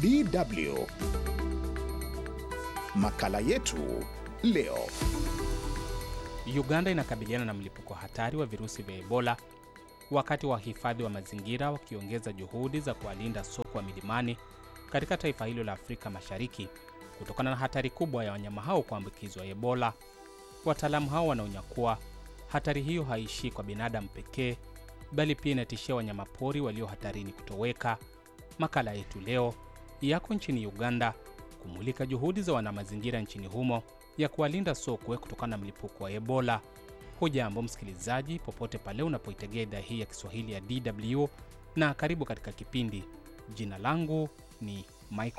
DW. Makala yetu leo. Uganda inakabiliana na mlipuko hatari wa virusi vya Ebola wakati wahifadhi wa mazingira wakiongeza juhudi za kuwalinda sokwe wa milimani katika taifa hilo la Afrika Mashariki kutokana na hatari kubwa ya wanyama hao kuambukizwa Ebola. Wataalamu hao wanaonya kuwa hatari hiyo haishii kwa binadamu pekee, bali pia inatishia wanyamapori walio hatarini kutoweka. Makala yetu leo yako nchini Uganda kumulika juhudi za wanamazingira nchini humo ya kuwalinda sokwe kutokana na mlipuko wa Ebola. Hujambo msikilizaji, popote pale unapoitegea idhaa hii ya Kiswahili ya DW na karibu katika kipindi. Jina langu ni Michael